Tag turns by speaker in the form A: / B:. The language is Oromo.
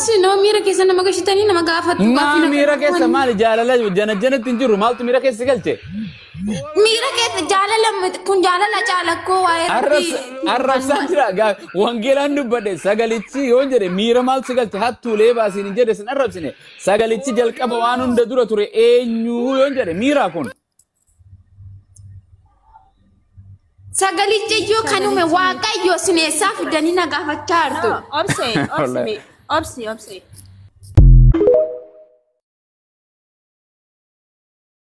A: sinoo miira keessa nama gashitanii nama gaafattu.
B: Maa miira keessa maali jaalala jana janatti hin jiru maaltu miira keessa galche?
A: Miira keessa jaalala kun jaalala caalakkoo waa'ee
B: Arrabsaa jira gaa wangeelaan dubbadhe sagalichi yoo jedhe miira maaltu si galche hattuulee baasiin hin jedhe sin arrabsine sagalichi jalqaba waan hunda dura ture eenyu yoo jedhe miira kun.
A: Sagalichi iyyuu kan uume waaqayyo sineessaa fidanii na gaafachaa jirtu.
C: Obsee, obsi, obsi, obsi.